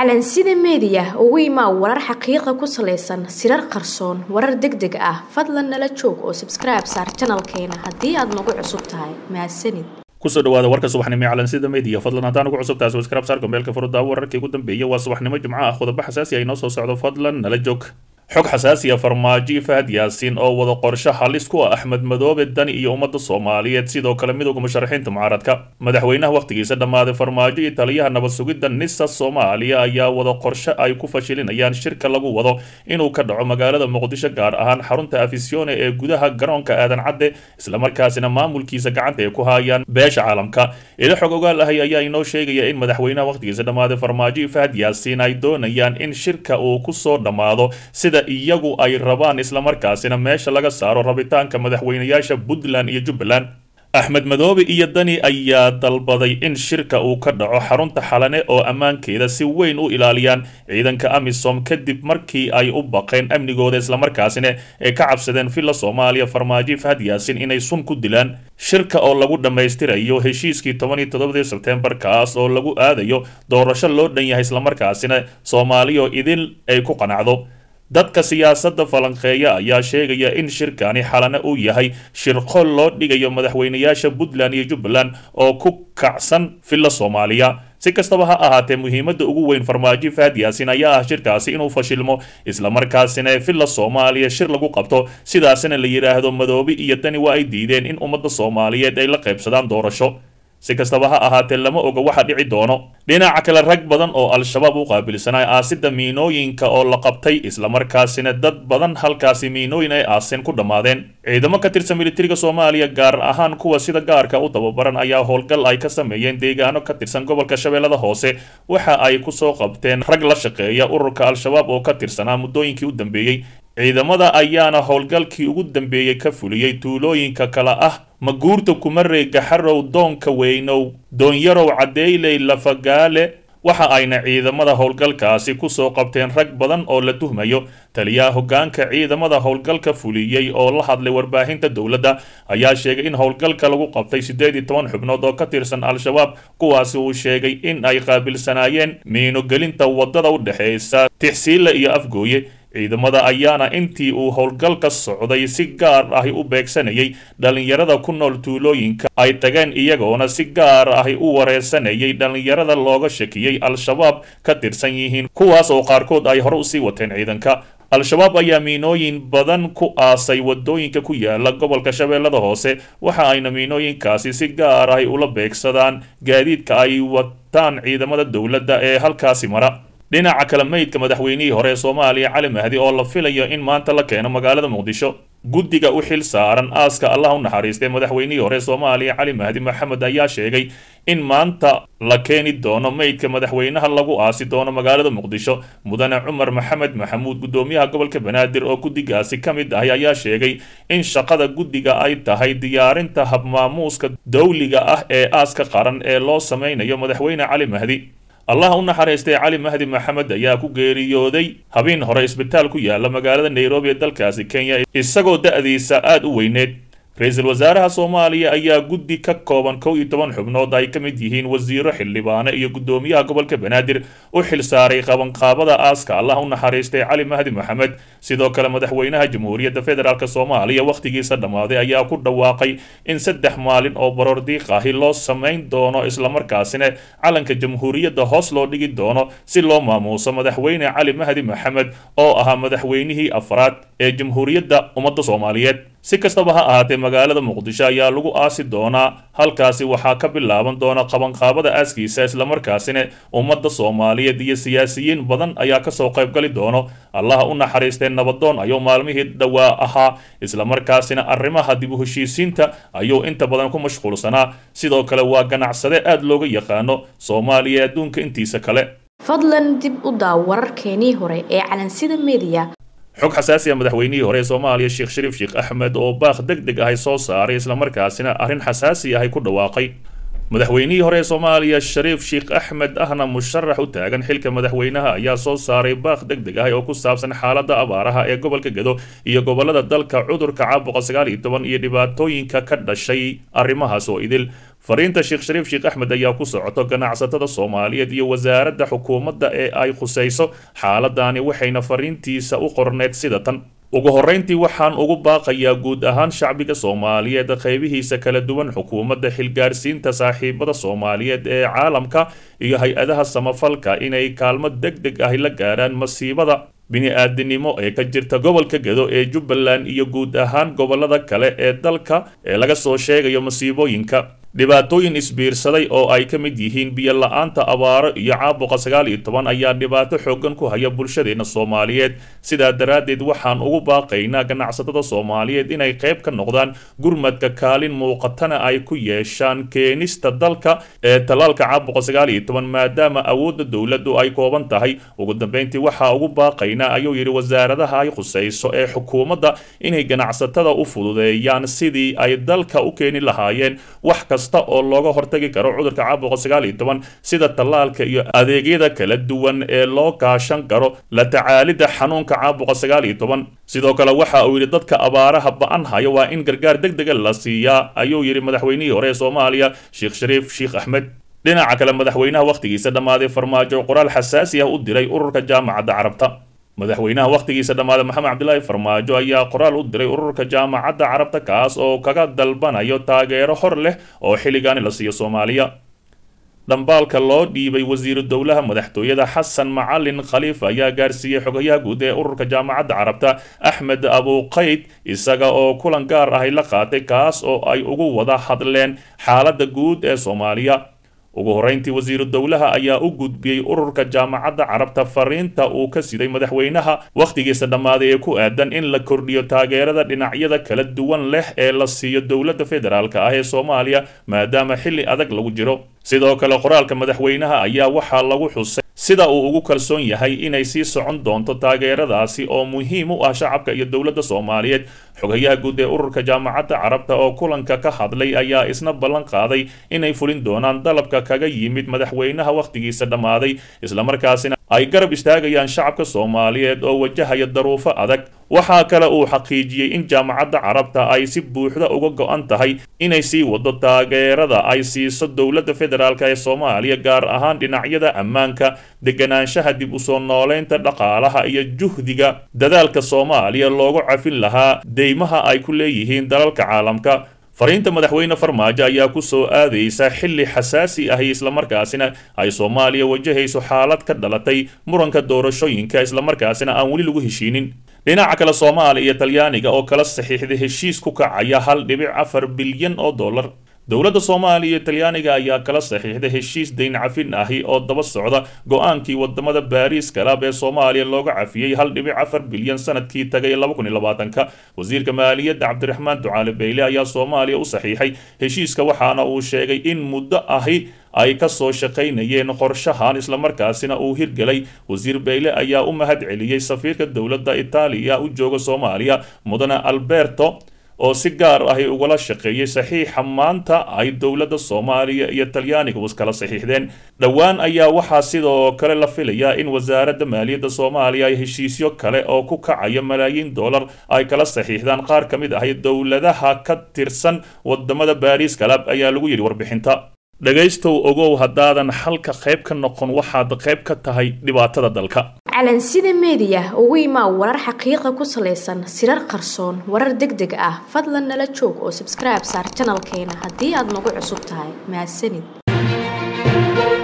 calansida meediya ugu imaa warar xaqiiqa ku salaysan sirar qarsoon warar deg deg ah fadlan nala joog oo sabskribe saar janalkeena haddii aad nagu cusub tahay mahadsanid kusoo dhawaada warka subaxnimo ee calansida media fadlan haddaan ugu cusub tahay subscribe saar gombeelka furudaawo wararkii ugu dambeeyay waa subaxnimo jimco ah qodobo xasaasi ah inoo soo socdo fadlan nala joog xog xasaasiya farmaajo fahad yaasiin oo wada qorsho halis ku ah axmed madoobe dani iyo ummadda soomaaliyeed sidoo kale midowga musharaxiinta mucaaradka madaxweynaha wakhtigiisa dhammaaday farmaajo iyo taliyaha nabad sugidda nisa soomaaliya ayaa wada qorsho ay ku fashilinayaan shirka lagu wado inuu ka dhaco magaalada muqdisho gaar ahaan xarunta afisione ee gudaha garoonka aadan cadde islamarkaasina maamulkiisa gacanta ay ku haayaan beesha caalamka ilo xog ogaal ahay ayaa inoo sheegaya in madaxweynaha wakhtigiisa dhammaaday farmaajo fahad yaasiin ay doonayaan in shirka uu kusoo dhammaado sida iyagu ay rabaan islamarkaasina meesha laga saaro rabitaanka madaxweynayaasha puntland iyo jubbaland axmed madoobe iyo dani ayaa dalbaday in shirka uu ka dhaco xarunta xalane oo ammaankeeda si weyn u ilaaliyaan ciidanka amisom kadib markii ay u baqeen amnigooda islamarkaasina ay ka cabsadeen villa soomaaliya farmaajo fahad yaasin inay sun ku dilaan shirka oo lagu dhammaystirayo heshiiskii toban iyo toddobadii sebtembar kaas oo lagu aadayo doorasho loo dhan yahay islamarkaasina soomaaliya idin ay ku qanacdo dadka siyaasadda falanqeeya ayaa sheegaya in shirkani xalane uu yahay shirqol loo dhigayo madaxweynayaasha puntland iyo jubbaland oo ku kacsan villa soomaaliya si kastaba ha ahaatee muhiimadda ugu weyn farmaajo fahad yaasin ayaa ah shirkaasi inuu fashilmo islamarkaasina villa soomaaliya shir lagu qabto sidaasina la yidhaahdo madoobe iyo dani waa ay diideen in ummadda soomaaliyeed ay la qaybsadaan doorasho si kastaba ha ahaatee lama oga waxa dhici doono dhinaca kale rag badan oo al-shabaab u qaabilsanay aasida miinooyinka oo la qabtay islamarkaasina dad badan halkaasi miinooyin ay aaseen ku dhammaadeen ciidamo ka tirsan militariga soomaaliya gaar ahaan kuwa sida gaarka u tababaran ayaa howlgal ay ka sameeyeen deegaano ka tirsan gobolka shabeellada hoose waxa ay kusoo qabteen rag la shaqeeya ururka al-shabaab oo ka tirsanaa muddooyinkii u dambeeyey ciidamada ayaana howlgalkii ugu dambeeyey ka fuliyey tuulooyinka kale ah maguurta kumarey gaxarow doonka weynow doonyarow caddeyley lafagaale waxa ayna ciidamada howlgalkaasi kusoo qabteen rag badan oo la tuhmayo taliyaha hoggaanka ciidamada howlgalka fuliyey oo la hadlay warbaahinta dowladda ayaa sheegay in howlgalka lagu qabtay siddeed iyo toban xubnood oo ka tirsan al-shabaab kuwaasi uu sheegay in ay qaabilsanaayeen miinogelinta waddada u dhexeysa tixsiile iyo afgooye ciidamada ayaana intii uu howlgalka socday si gaar ahi u beegsanayay dhallinyarada ku nool tuulooyinka ay tageen iyagoona si gaar ahi u wareersanayay dhallinyarada looga shakiyey al-shabaab ka tirsan yihiin kuwaas oo qaarkood ay hore usii wateen ciidanka al-shabaab ayaa miinooyin badan ku aasay wadooyinka ku yaala gobolka shabeellada hoose waxa ayna miinooyinkaasi si gaar ahi ula beegsadaan gaadiidka ay wataan ciidamada dowladda ee halkaasi mara dhinaca kale meydka madaxweynihii hore ee soomaaliya cali mahdi oo la filayo in maanta la keeno magaalada muqdisho guddiga u xil saaran aaska allah u naxariistay madaxweynihii hore ee soomaaliya cali mahdi maxamed ayaa sheegay in maanta la keeni doono meydka madaxweynaha lagu aasi doono magaalada muqdisho mudane cumar maxamed maxamuud guddoomiyaha gobolka banaadir oo guddigaasi ka mid ahi ayaa sheegay in shaqada guddiga ay tahay diyaarinta habmaamuuska dowliga ah ee aaska qaran ee loo sameynayo madaxweyne cali mahdi allah u naxariistay cali mahdi maxamed ayaa ku geeriyooday habeen hore isbitaal ku yaala magaalada nairobi ee dalkaasi kenya isagoo da-diisa aada u weyneed ra-iisul wasaaraha soomaaliya ayaa guddi ka kooban kow iyo toban xubnood ay ka mid yihiin wasiiro xildhibaane iyo guddoomiyaha gobolka banaadir u xil saaray qabanqaabada aaska allah u naxariistay cali mahdi maxamed sidoo kale madaxweynaha jamhuuriyadda federaalk soomaaliya wakhtigiisa dhammaaday ayaa ku dhawaaqay in saddex maalin oo baroordiiq ahi loo samayn doono islamarkaasina calanka jamhuuriyadda hoos loo dhigi doono si loo maamuuso madaxweyne cali mahdi maxamed oo ahaa madaxweynihii afraad ee jamhuuriyadda ummadda soomaaliyeed si kastaba ha ahaatee magaalada muqdisho ayaa lagu aasi doonaa halkaasi waxaa ka bilaaban doona qabanqaabada aaskiisa islamarkaasina ummadda soomaaliyeed iyo siyaasiyiin badan ayaa kasoo qaybgali doono allaha u naxariistee nabadoon ayuu maalmihii dhowaa ahaa islamarkaasina arrimaha dib u heshiisiinta ayuu inta badan ku mashquulsanaa sidoo kale waa ganacsade aad looga yaqaano soomaaliya adduunka intiisa kale fadlan dib u daaw wararkeenii hore ee calansida meediya xog xasaasiya madaxweynihii hore ee soomaaliya sheekh shariif sheekh axmed oo baaq deg deg ahay soo saaray islamarkaasina arrin xasaasi ahay ku dhawaaqay madaxweynihii hore ee soomaaliya shariif sheekh axmed ahna musharax u taagan xilka madaxweynaha ayaa soo saaray baaq deg deg ah oo ku saabsan xaaladda abaaraha ee gobolka gedo iyo gobolada dalka cudurka caabuqa sagaal iyo toban iyo dhibaatooyinka ka dhashay arrimahaas oo idil fariinta sheekh shariif sheekh axmed ayaa ku socoto ganacsatada soomaaliyeed iyo wasaaradda xukuumadda ee ay khusayso xaaladani waxayna fariintiisa u qorneed sida tan ugu horrayntii waxaan ugu baaqayaa guud ahaan shacbiga soomaaliyeed qaybihiisa kala duwan xukuumadda xilgaarsiinta saaxiibada soomaaliyeed ee caalamka iyo hay-adaha samafalka inay kaalmo deg deg ahi la gaaraan masiibada bini-aadinimo ee ka jirta gobolka gedo ee jubbaland iyo guud ahaan gobolada kale ee dalka ee laga soo sheegayo masiibooyinka dhibaatooyin isbiirsaday oo ay ka mid yihiin biyo la-aanta abaaro iyo caabuqa sagaal iyo toban ayaa dhibaato xoogan ku haya bulshadeena soomaaliyeed sidaa daraaddeed waxaan ugu baaqaynaa ganacsatada soomaaliyeed inay qayb ka noqdaan gurmadka kaalin muuqatana ay ku yeeshaan keenista dalka ee tallaalka caabuqa sagaal iyo toban maadaama awoodda dowladdu ay kooban tahay ugu dambeyntii waxaa ugu baaqaynaa ayuu yidhi wasaaradaha ay khusayso ee xukuumadda inay ganacsatada u fududeeyaan sidii ay dalka u keeni lahaayeen wax kasta oo looga hortagi karo cudurka caabuqa sagaal iyo toban sida tallaalka iyo adeegyada kala duwan ee loo kaashan karo la tacaalidda xanuunka caabuqa sagaal iyo toban sidoo kale waxa uu yidhi dadka abaaraha ba-an haya waa in gargaar deg dega la siiyaa ayuu yidhi madaxweynihii hore ee soomaaliya sheekh shariif sheekh axmed dhinaca kale madaxweynaha wakhtigiisa dhammaaday farmaajo qoraal xasaasi ah u diray ururka jaamacadda carabta madaxweynaha wakhtigiisa dhammaaday maxamed cabdilaahi farmaajo ayaa qoraal u diray ururka jaamacadda carabta kaas oo kaga dalbanayo taageero hor leh oo xilligaani la siiyo soomaaliya dhambaalka loo dhiibay wasiiru dowlaha madaxtooyada xasan macalin khaliif ayaa gaarsiiyey xogayaha guud ee ururka jaamacadda carabta axmed abuqayd isaga oo kulan gaar ahay la qaatay kaas oo ay ugu wada hadleen xaaladda guud ee soomaaliya ugu horrayntii wasiiru dowlaha ayaa u gudbiyey ururka jaamacadda carabta fariinta uu ka siday madaxweynaha wakhtigiisa dhammaaday ee ku aadan in la kordhiyo taageerada dhinacyada kala duwan leh ee la siiyo dowladda federaalk ah ee soomaaliya maadaama xilli adag lagu jiro sidoo kale qoraalka madaxweynaha ayaa waxaa lagu xusay sida uu ugu kalsoon yahay inay sii socon doonto taageeradaasi oo muhiim u ah shacabka iyo dowladda soomaaliyeed xogayaha guud ee ururka jaamacadda carabta oo kulanka ka hadlay ayaa isna ballan qaaday inay fulin doonaan dalabka kaga yimid madaxweynaha wakhtigiisa dhammaaday islamarkaasina ay garab istaagayaan shacabka soomaaliyeed oo wajahaya daruufo adag waxaa kale uu xaqiijiyey in jaamacadda carabta ay si buuxda uga go-an tahay inay sii wado taageerada ay siiso dowladda federaalk ee soomaaliya gaar ahaan dhinacyada ammaanka deganaanshaha dib u soo nooleynta dhaqaalaha iyo juhdiga dadaalka soomaaliya loogu cafin lahaa deymaha ay ku leeyihiin dalalka caalamka fariinta madaxweyne farmaajo ayaa ku soo aadaysa xilli xasaasi ahi islamarkaasina ay soomaaliya wajahayso xaalad ka dhalatay muranka doorashooyinka islamarkaasina aan weli lagu heshiinin dhinaca kale soomaaliya iyo talyaaniga oo kala saxiixday heshiis ku kacaya hal dhibic afar bilyan oo dollar dowladda soomaaliya iyo talyaaniga ayaa kala saxiixday heshiis dayn cafin ahi oo daba socda go-aankii wadamada baariis kalaab ee soomaaliya looga cafiyey hal dhibic afar bilyan sanadkii tagay laba kun iyo labaatanka wasiirka maaliyadda cabdiraxmaan ducaale beyle ayaa soomaaliya u saxiixay heshiiska waxaana uu sheegay in muddo ahi ay ka soo shaqaynayeen qorshahan islamarkaasina uu hirgelay wasiir beyle ayaa u mahad celiyey safiirka dowladda itaaliya u jooga soomaaliya mudane alberto oo si gaar ahi ugala shaqeeyey saxiixa maanta ay dowladda soomaaliya iyo talyaaniga iskala saxiixdeen dhowaan ayaa waxaa sidoo kale la filayaa in wasaaradda maaliyadda soomaaliya ay heshiisyo kale oo ku kacaya malaayiin dollar ay kala saxiixdaan qaar ka mid ahi dowladaha ka tirsan wadamada baariis kalab ayaa lagu yidhi warbixinta dhegaystow ogow haddaadan xalka qayb ka noqon waxaad qayb ka tahay dhibaatada dalka calansida meediya ugu imaa warar xaqiiqa ku salaysan sirar qarsoon warar deg deg ah fadlan nala joog oo sabskribe saar janalkeena haddii aad nagu cusub tahay mahadsanid